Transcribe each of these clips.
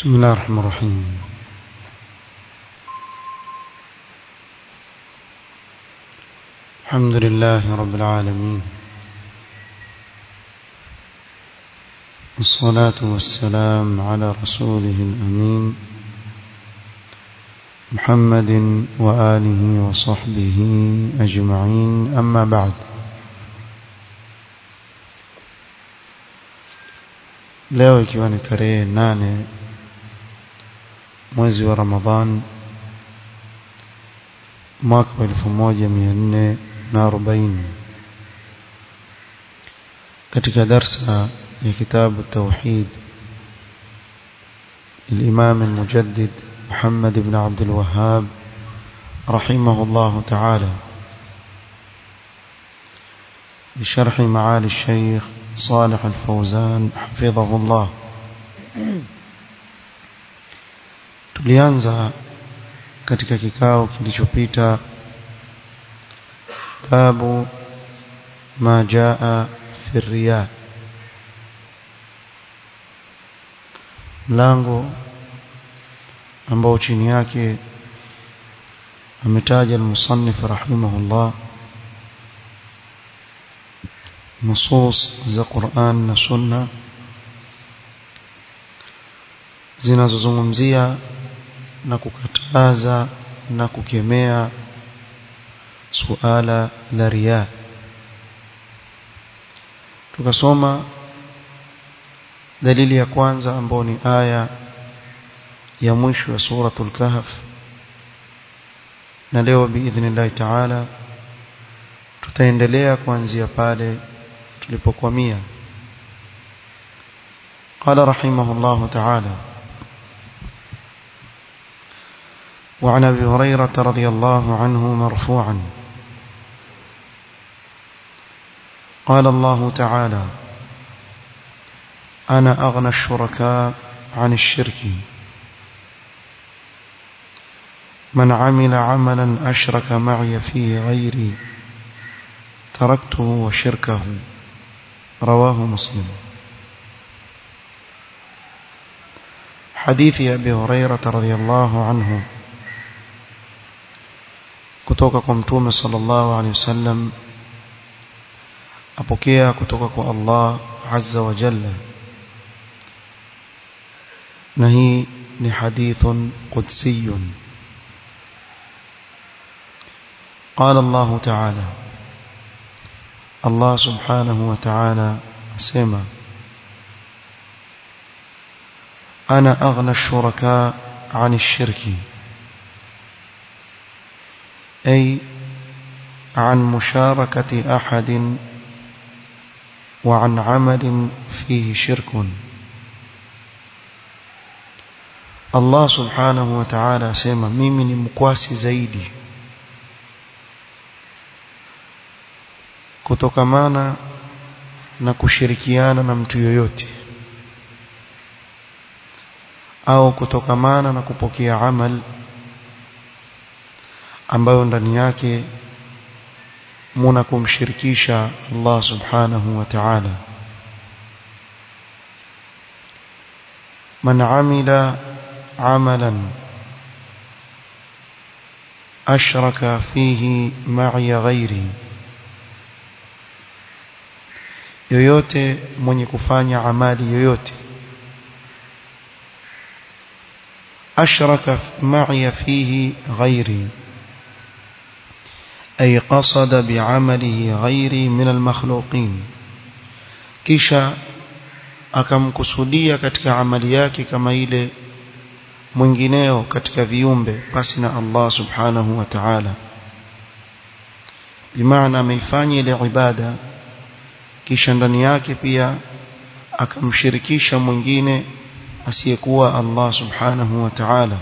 بسم الله الرحمن الرحيم الحمد لله رب العالمين والصلاة والسلام على رسوله الأمين محمد وآله وصحبه أجمعين أما بعد leo ikiwa ni tarehe nane mwezi wa Ramadhan mwaka wa elfu moja mia nne na arobaini katika darsa ya kitabu tauhid الإمام المجدد محمد بن عبد الوهاب رحمه الله تعالى بشرح معالي الشيخ صالح الفوزان حفظه الله tulianza katika kikao kilichopita babu ma jaa fi riya mlango ambao chini yake ametaja al-musannif rahimahullah nusus za Qur'an na Sunna zinazozungumzia na kukataza na kukemea suala la riya tukasoma dalili ya kwanza ambayo ni aya ya mwisho ya suratul kahf na leo biidhnillah taala tutaendelea kuanzia pale tulipokwamia قال رحمه الله تعالى وعن ابي هريره رضي الله عنه مرفوعا قال الله تعالى انا اغنى الشركاء عن الشرك من عمل عملا اشرك معي فيه غيري تركته وشركه رواه مسلم حديث أبي هريرة رضي الله عنه kutoka kwa mtume sallallahu alaihi wasallam apokea kutoka kwa Allah azza wa jalla na hii ni hadithun qudsiyun قال الله تعالى الله سبحانه وتعالى سمع أنا أغنى الشركاء عن الشرك أي عن مشاركة أحد وعن عمل فيه شرك الله سبحانه وتعالى سمع ميمن مكواسي زيدي kutokamana na kushirikiana na mtu yoyote au kutokamana na kupokea amal ambayo ndani yake muna kumshirikisha Allah subhanahu wa ta'ala man amila amalan ashraka fihi ma'i ghairi yoyote mwenye kufanya amali yoyote ashraka ma'i fihi ghairi ay qasada bi'amalihi ghairi min al-makhluqin kisha akamkusudia katika amali yake kama ile mwingineo katika viumbe basi na Allah subhanahu wa ta'ala bimaana ameifanya ile ibada kisha ndani yake pia akamshirikisha mwingine asiyekuwa Allah subhanahu wa ta'ala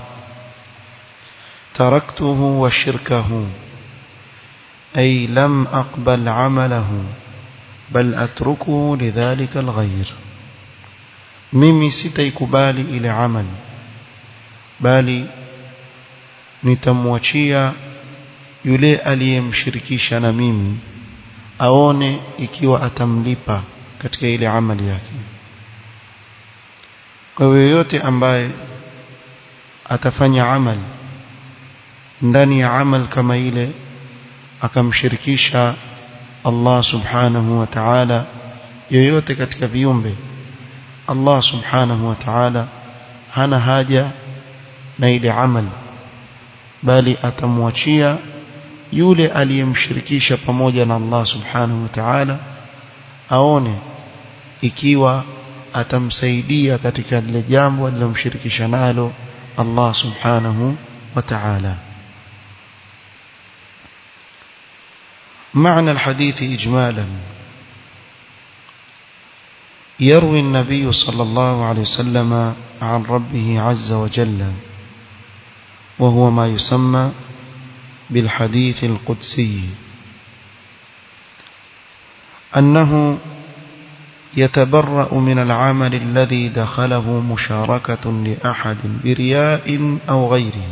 taraktuhu wa shirkahu ay lam aqbal amalahu bal atrukuhu lidhalika alghayr mimi sitaikubali ile amali bali nitamwachia yule aliyemshirikisha na mimi aone ikiwa atamlipa katika ile amali yake kwa hiyo yoyote ambaye atafanya amal ndani ya amal kama ile akamshirikisha Allah subhanahu wa ta'ala yoyote katika viumbe Allah subhanahu wa ta'ala hana haja na ile amal bali atamwachia yule aliyemshirikisha pamoja na Allah subhanahu wa ta'ala aone ikiwa atamsaidia katika lile jambo alilomshirikisha nalo Allah subhanahu wa ta'ala معنى الحديث إجمالا يروي النبي صلى الله عليه وسلم عن ربه عز وجل وهو ما يسمى بالحديث القدسي أنه يتبرأ من العمل الذي دخله مشاركة لأحد برياء أو غيره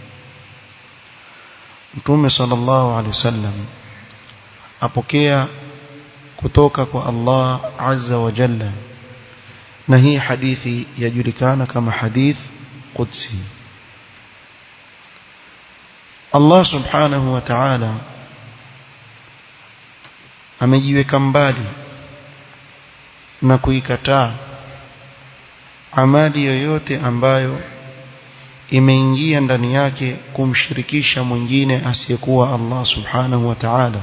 Mtume sallallahu alaihi wasallam apokea kutoka kwa Allah azza wa jalla na hii hadithi yajulikana kama hadith qudsi Allah subhanahu wa ta'ala amejiweka mbali na kuikataa amali yoyote ambayo imeingia ndani yake kumshirikisha mwingine asiyekuwa Allah subhanahu wa ta'ala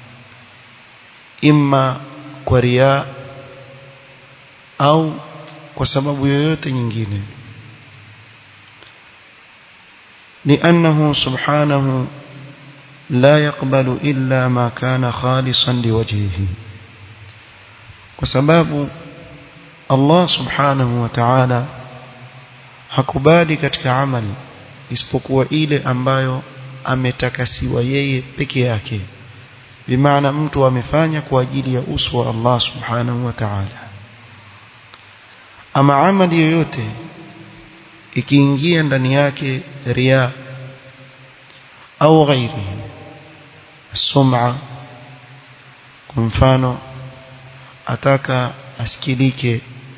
imma kwa ria au kwa sababu yoyote nyingine لأنه سبحانه لا يقبل إلا ما كان خالصا لوجهه وسباب الله سبحانه وتعالى hakubali katika amali isipokuwa ile ambayo ametakasiwa yeye peke yake bimaana mtu amefanya kwa ajili ya uso wa Allah subhanahu wa ta'ala ama amali yoyote ikiingia ndani yake ria au ghairi sum'a kwa mfano ataka asikilike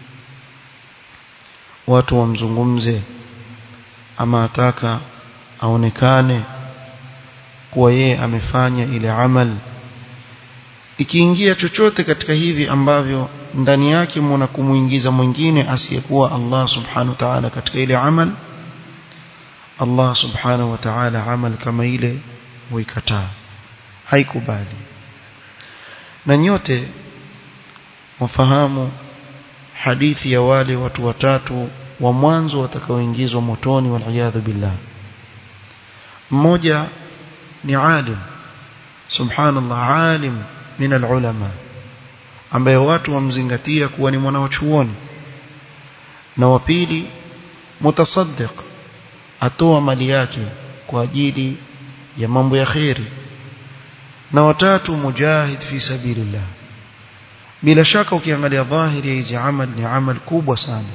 watu wamzungumze ama ataka aonekane kuwa yeye amefanya ile amal ikiingia chochote katika hivi ambavyo ndani yake mwana kumuingiza mwingine asiyekuwa Allah subhanahu wa ta'ala katika ile amal Allah subhanahu wa ta'ala amal kama ile huikataa haikubali na nyote wafahamu hadithi ya wale watu watatu wa mwanzo watakaoingizwa motoni waliyadhu billah mmoja ni alim subhanallah alim min alulama ambaye watu wamzingatia kuwa ni mwanachuoni na wa pili mutasaddiq atoa mali yake kwa ajili ya mambo ya khairi na watatu mujahid fi sabilillah bila shaka ukiangalia dhahiri ya hizi amal ni amal kubwa sana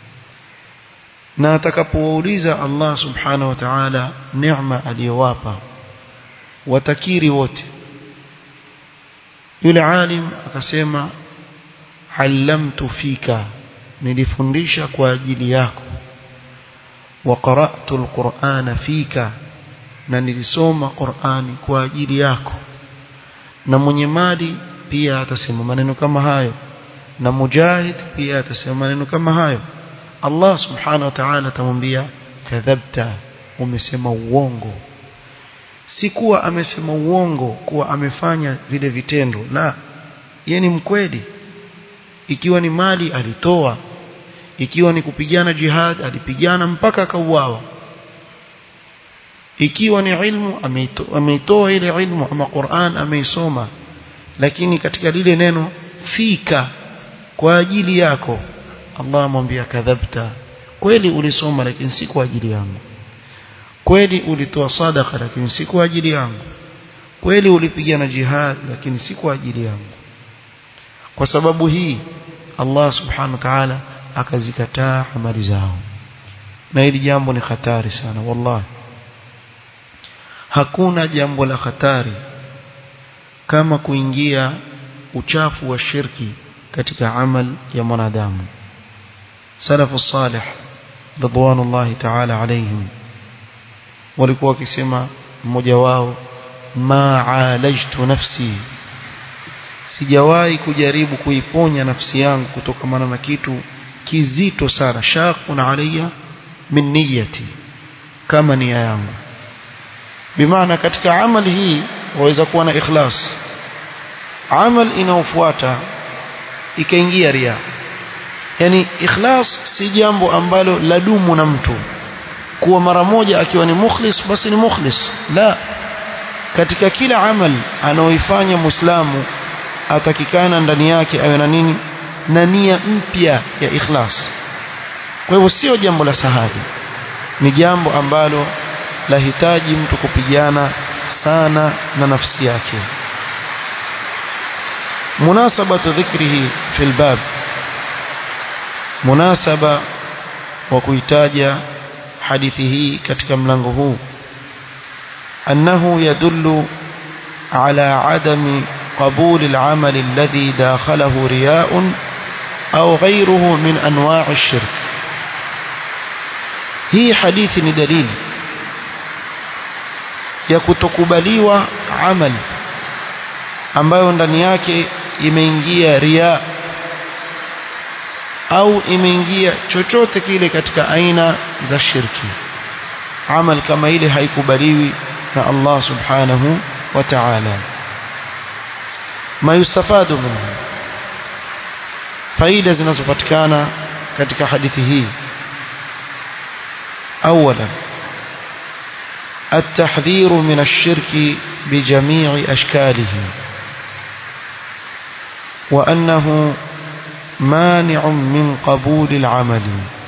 na atakapouliza Allah subhanahu wa ta'ala neema aliyowapa watakiri wote yule alim akasema allamtu fika nilifundisha kwa ajili yako wa qara'tu alqur'ana fika na nilisoma Qur'ani kwa ajili yako na mwenye mali pia atasema maneno kama hayo na mujahid pia atasema maneno kama hayo Allah subhanahu wa ta'ala atamwambia kadhabta umesema uongo si kuwa amesema uongo kuwa amefanya vile vitendo la yeye ni mkweli ikiwa ni mali alitoa ikiwa ni kupigana jihad alipigana mpaka akauawa ikiwa ni ilmu ameitoa, ameitoa ile ilmu ama Qur'an ameisoma lakini katika lile neno fika kwa ajili yako Allah amwambia kadhabta kweli ulisoma lakini si kwa ajili yangu kweli ulitoa sadaka lakini si kwa ajili yangu kweli ulipigana jihad lakini si kwa ajili yangu kwa sababu hii Allah subhanahu wa ta'ala akazikataa amali zao na hili jambo ni hatari sana wallahi hakuna jambo la hatari kama kuingia uchafu wa shirki katika amal ya mwanadamu salafu salih ridwanullahi ta'ala alayhim walikuwa wakisema mmoja wao ma'alajtu nafsi sijawahi kujaribu kuiponya nafsi yangu kutokamana na kitu kizito sana shaqun alayya min niyyati kama nia yangu bimaana katika amali hii waweza kuwa na ikhlas amal inaofuata ikaingia ria yani ikhlas si jambo ambalo ladumu na mtu kuwa mara moja akiwa ni mukhlis basi ni mukhlis la katika kila amal anaoifanya muislamu atakikana ndani yake awe na nini na nia mpya ya ikhlas kwa hivyo sio jambo la sahali ni jambo ambalo lahitaji mtu kupigana sana na nafsi yake munasabatu dhikrihi fil bab munasaba wa kuitaja hadithi hii katika mlango huu annahu yadullu ala adami قبول العمل الذي داخله رياء أو غيره من أنواع الشرك هي حديث دليل ya kutokubaliwa amal ambayo ndani yake imeingia ria au imeingia chochote kile katika aina za shirki amal kama ile haikubaliwi na Allah subhanahu wa ta'ala ma yustafadu minhu faida zinazopatikana katika hadithi hii اولا التحذير من الشرك بجميع اشكاله وانه مانع من قبول العمل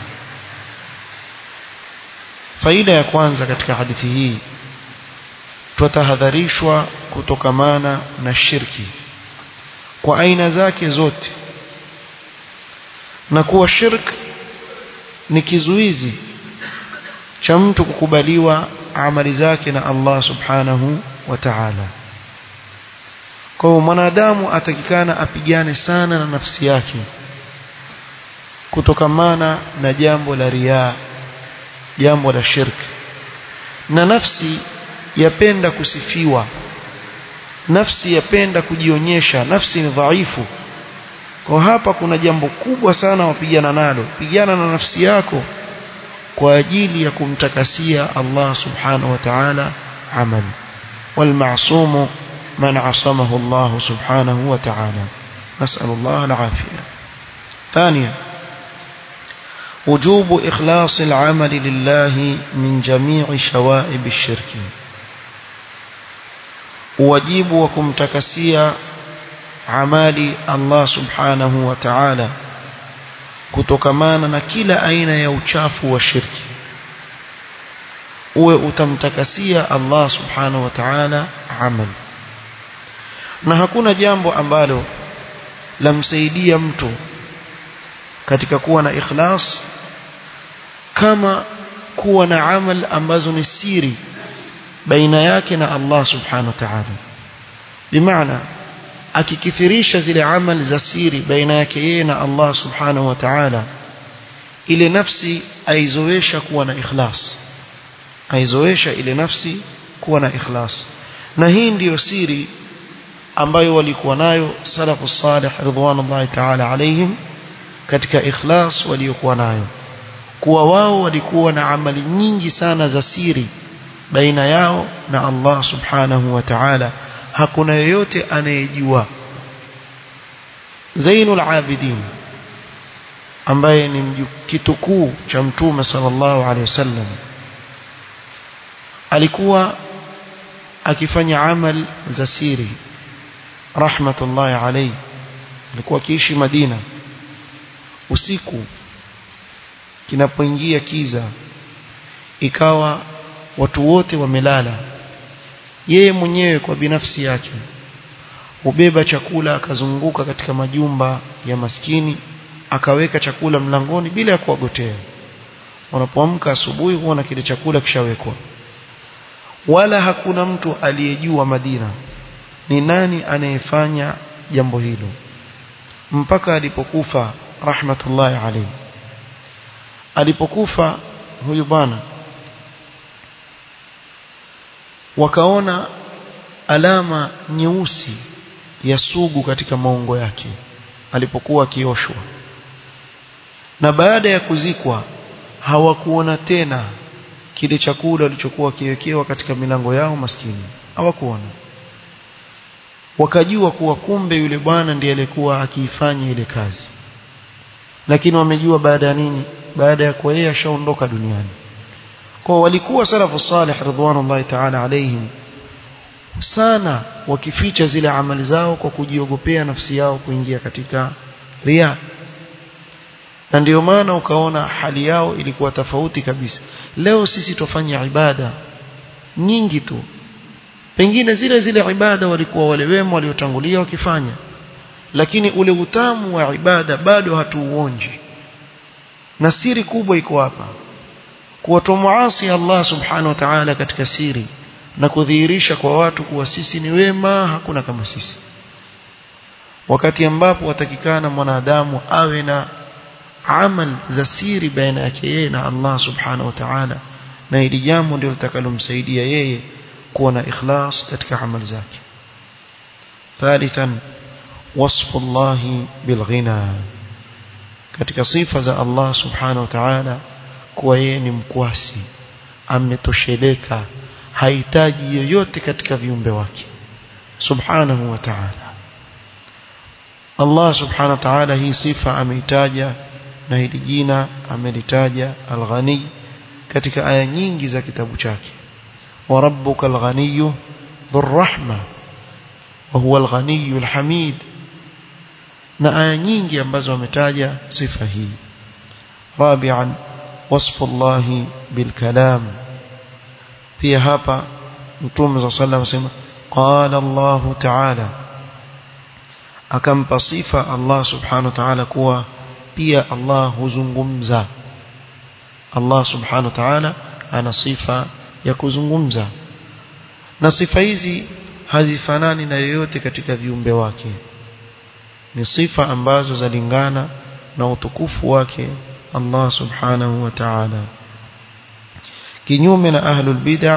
faida ya kwanza katika hadithi hii tutahadharishwa kutokamana na shirki kwa aina zake zote na kuwa shirk ni kizuizi cha mtu kukubaliwa amali zake na Allah subhanahu wa ta'ala kwa hiyo mwanadamu atakikana apigane sana na nafsi yake kutokamana na jambo la riaa jambo la shirk na nafsi yapenda kusifiwa nafsi yapenda kujionyesha nafsi ni dhaifu kwa hapa kuna jambo kubwa sana wapigana nalo pigana na nafsi yako kwa ajili ya kumtakasia Allah subhanahu wa ta'ala amali والمعصوم من عصمه الله سبحانه وتعالى نسأل الله العافية ثانيا وجوب إخلاص العمل لله من جميع شوائب الشرك واجب وكمتكسيا عمالي الله سبحانه وتعالى kutokamana na kila aina ya uchafu wa shirki uwe utamtakasia Allah subhanahu wa ta'ala amal na hakuna jambo ambalo lamsaidia mtu katika kuwa na ikhlas kama kuwa na amal ambazo ni siri baina yake na Allah subhanahu wa ta'ala bimaana akikithirisha zile amal za siri baina yake yeye na Allah subhanahu wa ta'ala ile nafsi aizoesha kuwa na ikhlas aizoesha ile nafsi kuwa na ikhlas na hii ndiyo siri ambayo walikuwa nayo salafu salih ridwanullahi ta'ala alaihim katika ikhlas waliokuwa nayo kuwa wao walikuwa na amali nyingi sana za siri baina yao na Allah subhanahu wa ta'ala hakuna yeyote anayejua Zainul Abidin ambaye ni kitukuu cha mtume sallallahu alaihi wasallam alikuwa akifanya amal za siri rahmatullahi alayhi alikuwa akiishi Madina usiku kinapoingia kiza ikawa watu wote wamelala yeye mwenyewe kwa binafsi yake ubeba chakula akazunguka katika majumba ya maskini akaweka chakula mlangoni bila ya kuwagotea wanapoamka asubuhi huona kile chakula kishawekwa wala hakuna mtu aliyejua Madina ni nani anayefanya jambo hilo mpaka alipokufa rahmatullahi alayhi alipokufa huyu bwana wakaona alama nyeusi ya sugu katika maungo yake alipokuwa akioshwa na baada ya kuzikwa hawakuona tena kile chakula walichokuwa kiwekewa katika milango yao maskini hawakuona wakajua kuwa kumbe yule bwana ndiye alikuwa akiifanya ile kazi lakini wamejua baada ya nini baada ya kuwa yeye ashaondoka duniani kwa walikuwa salafu salih ridwanullahi ta'ala alaihim sana wakificha zile amali zao kwa kujiogopea nafsi yao kuingia katika ria na ndio maana ukaona hali yao ilikuwa tofauti kabisa leo sisi tufanya ibada nyingi tu pengine zile zile ibada walikuwa wale wema waliotangulia wakifanya lakini ule utamu wa ibada bado hatuuonji na siri kubwa iko hapa kuwatomuasi Allah subhanahu wa ta'ala katika siri na kudhihirisha kwa watu kuwa sisi ni wema hakuna kama sisi wakati ambapo watakikana mwanadamu awe na amal za siri baina yake yeye na Allah subhanahu wa ta'ala na hili jambo ndio litakalomsaidia yeye kuwa na ikhlas katika amali zake thalithan wasfu Allah bilghina katika sifa za Allah subhanahu wa ta'ala kuwa yeye ni mkwasi ametosheleka hahitaji yoyote katika viumbe wake subhanahu wa ta'ala Allah subhanahu wa ta'ala hii sifa ameitaja na hili jina amelitaja al-ghani katika aya nyingi za kitabu chake wa rabbuka al-ghani dhur-rahma wa huwa al-ghani al-hamid na aya nyingi ambazo ametaja sifa hii rabi'an wasfu Allah bil kalam pia hapa mtume صلى الله عليه وسلم قال الله تعالى akampa sifa Allah subhanahu wa ta'ala kuwa pia Allah huzungumza Allah subhanahu wa ta'ala ana sifa ya kuzungumza na sifa hizi hazifanani na yoyote katika viumbe wake ni sifa ambazo zalingana na utukufu wake Allah subhanahu wa ta'ala kinyume na ahlul bid'ah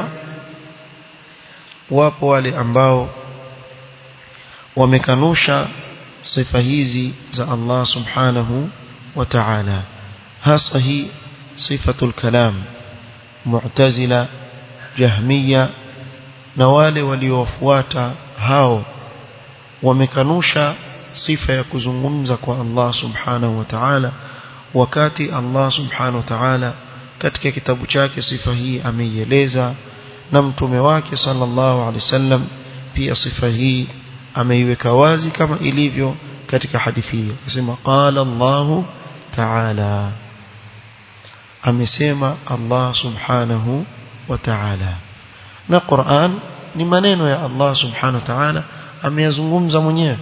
wapo wale ambao wamekanusha sifa hizi za Allah subhanahu wa ta'ala hasa hii sifatul kalam mu'tazila jahmiya na wale waliowafuata hao wamekanusha sifa ya kuzungumza kwa Allah subhanahu wa ta'ala wakati Allah subhanahu wa ta'ala katika kitabu chake sifa hii ameieleza na mtume wake sallallahu alaihi wasallam pia sifa hii ameiweka wazi kama ilivyo katika hadithi hiyo akasema qala Allahu ta'ala amesema Allah subhanahu wa ta'ala na Qur'an ni maneno ya Allah subhanahu wa ta'ala ameyazungumza mwenyewe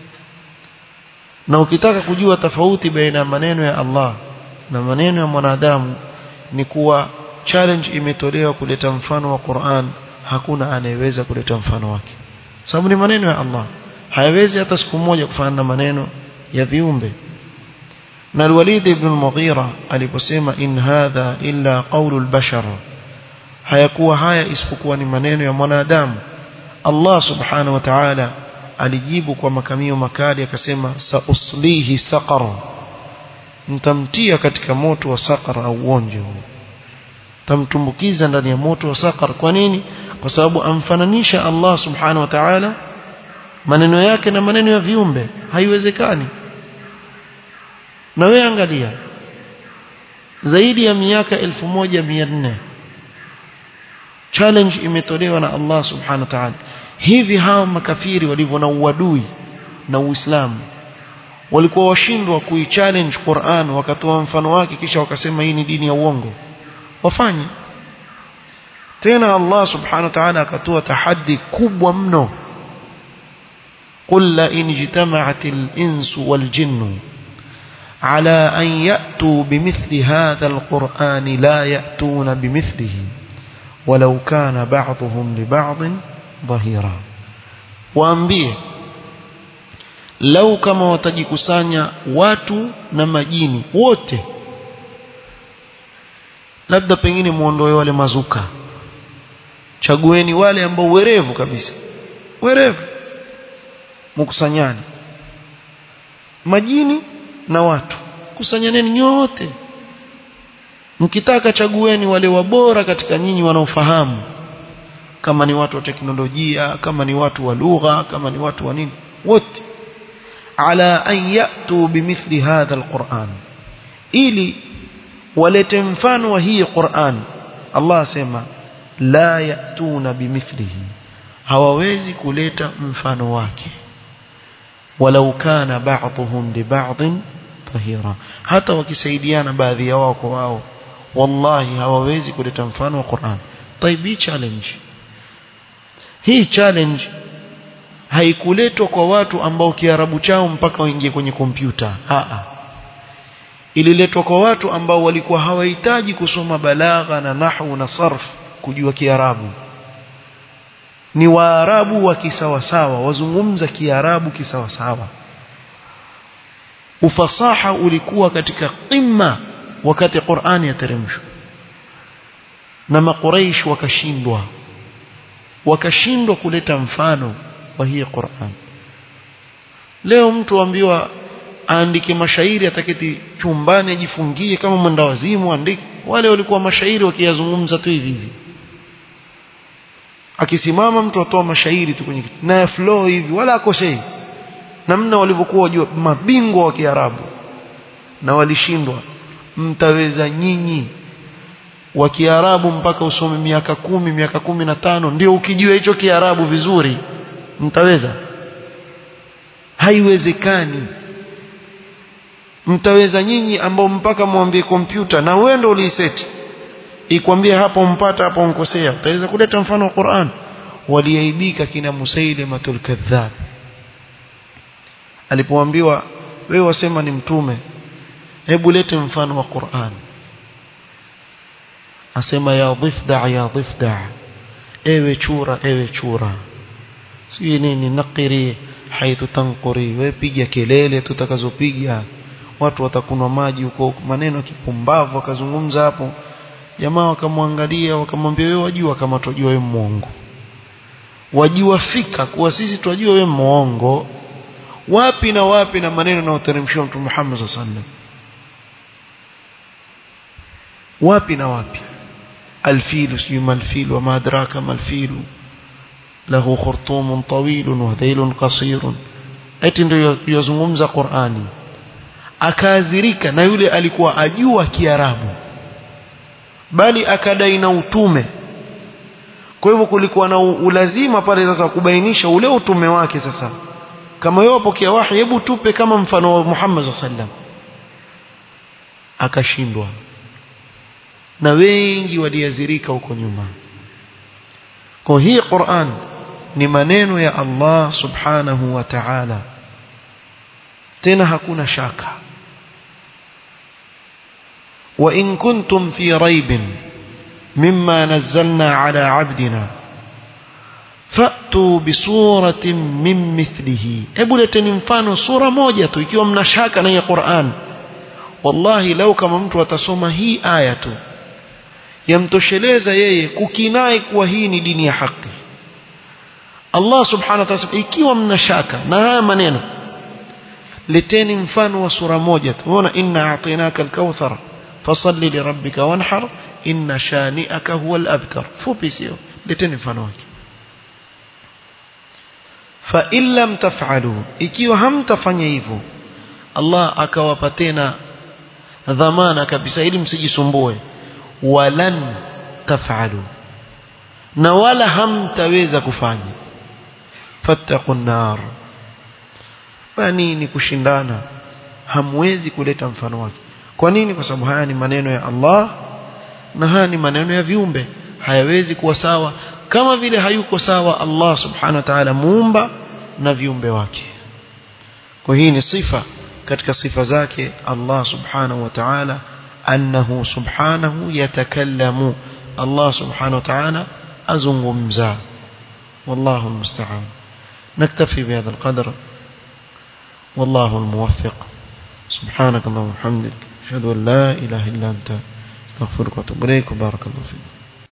na ukitaka kujua tofauti baina ya maneno ya Allah na maneno ya mwanadamu ni kuwa challenge imetolewa kuleta mfano wa Qur'an hakuna anayeweza kuleta mfano wake sababu ni maneno ya Allah hayawezi hata siku moja kufanana na maneno ya viumbe na al-Walid ibn al-Mughira aliposema in hadha illa qawlu al-bashar hayakuwa haya isipokuwa ni maneno ya mwanadamu Allah subhanahu wa ta'ala alijibu kwa makamio makali akasema sauslihi saqar mtamtia katika moto wa saqar au uonje huu tamtumbukiza ndani ya moto wa saqar kwa nini kwa sababu amfananisha Allah subhanahu wa ta'ala maneno yake na maneno ya viumbe haiwezekani na wewe angalia zaidi ya miaka 1400 challenge imetolewa na Allah subhanahu wa ta'ala hivi hawa makafiri walivyo na uadui na Uislamu walikuwa washindwa kuichallenge Qur'an wakatoa mfano wake kisha wakasema hii ni dini ya uongo wafanye tena Allah subhanahu wa ta'ala akatoa tahaddi kubwa mno قل لئن اجتمعت الإنس والجن على أن يأتوا بمثل هذا القرآن لا يأتون بمثله ولو كان بعضهم لبعض ظهيرا waambie lau kama watajikusanya watu na majini wote labda pengine muondoe wale mazuka chagueni wale ambao werevu kabisa werevu mkusanyani majini na watu kusanyaneni nyote mkitaka chagueni wale wabora katika nyinyi wanaofahamu kama ni watu wa teknolojia kama ni watu wa lugha kama ni watu wa nini wote ala an yatu bimithli hadha alquran ili walete mfano wa hii Qur'an Allah asema la yatuna bimithlihi hawawezi kuleta mfano wake walau kana ba'dhum li ba'dhin tahira hata wakisaidiana baadhi ya wao kwa wao wallahi hawawezi kuleta mfano wa Qur'an taibi challenge hii challenge haikuletwa kwa watu ambao kiarabu chao mpaka waingie kwenye kompyuta a ililetwa kwa watu ambao walikuwa hawahitaji kusoma balagha na nahwu na sarf kujua kiarabu ni waarabu wa kisawasawa wazungumza kiarabu kisawasawa ufasaha ulikuwa katika qimma wakati Qur'ani yateremshwa na makuraish wakashindwa wakashindwa kuleta mfano wa hii Qur'an leo mtu ambiwa aandike mashairi ataketi chumbani ajifungie kama mwenda wazimu andike wale walikuwa mashairi wakiyazungumza tu hivi hivi akisimama mtu atoa mashairi tu kwenye na flow hivi wala akosei namna walivyokuwa wajua mabingwa wa Kiarabu na walishindwa mtaweza nyinyi wa Kiarabu mpaka usome miaka kumi miaka kumi na tano ndio ukijua hicho Kiarabu vizuri mtaweza haiwezekani mtaweza nyinyi ambao mpaka mwambie kompyuta na wewe ndio uliiseti ikwambie hapo mpata hapo unkosea utaweza kuleta mfano wa Qur'an waliaibika kina Musailimatul kadhab alipoambiwa wewe wasema ni mtume hebu lete mfano wa Qur'an asema ya dhifda ya dhifda ewe chura ewe chura si nini nakiri haithu tanquri wewe piga kelele tutakazopiga watu watakunwa maji huko maneno ya kipumbavu akazungumza hapo jamaa wakamwangalia wakamwambia wewe wajua kama tujua wewe muongo wajua fika kuwa sisi tunajua wewe muongo wapi na wapi na maneno na uteremshwa mtume Muhammad sallallahu alaihi wasallam wapi na wapi الفيل سيما الفيل وما أدراك ما الفيل له خرطوم طويل وذيل قصير eti ndio yazungumza Qur'ani akaadhirika na yule alikuwa ajua Kiarabu bali akadai na utume kwa hivyo kulikuwa na ulazima pale sasa kubainisha ule utume wake sasa kama yeye apokea wahi hebu tupe kama mfano wa Muhammad sallallahu alaihi wasallam akashindwa na wengi waliazirika huko nyuma kwa hii Qur'an ni maneno ya Allah subhanahu wa ta'ala tena hakuna shaka wa in kuntum fi raibin mimma nazzalna ala abdina fa'tu bi suratin min mithlihi hebu leteni mfano sura moja tu ikiwa mna shaka na hii Qur'an wallahi lau kama mtu atasoma hii aya tu yamtosheleza yeye kukinai kuwa hii ni dini ya haki Allah subhanahu wa ta'ala ikiwa mna shaka na haya maneno leteni mfano wa sura moja tu unaona inna a'tainaka al-kauthar fasalli li rabbika wanhar inna shani'aka huwa al-abtar fupi sio leteni mfano wake fa in lam taf'alu ikiwa hamtafanya hivyo Allah akawapa tena dhamana kabisa ili msijisumbue walan taf'alu na wala hamtaweza kufanya fattaqun nar nini kushindana hamwezi kuleta mfano wake kwa nini kwa sababu haya ni maneno ya Allah na haya ni maneno ya viumbe hayawezi kuwa sawa kama vile hayuko sawa Allah subhanahu wa ta'ala muumba na viumbe wake kwa hii ni sifa katika sifa zake Allah subhanahu wa ta'ala أنه سبحانه يتكلم الله سبحانه وتعالى أزنغمزا والله المستعان نكتفي بهذا القدر والله الموفق سبحانك اللهم وبحمدك أشهد أن لا إله إلا أنت استغفرك وأتوب إليك وبارك الله فيك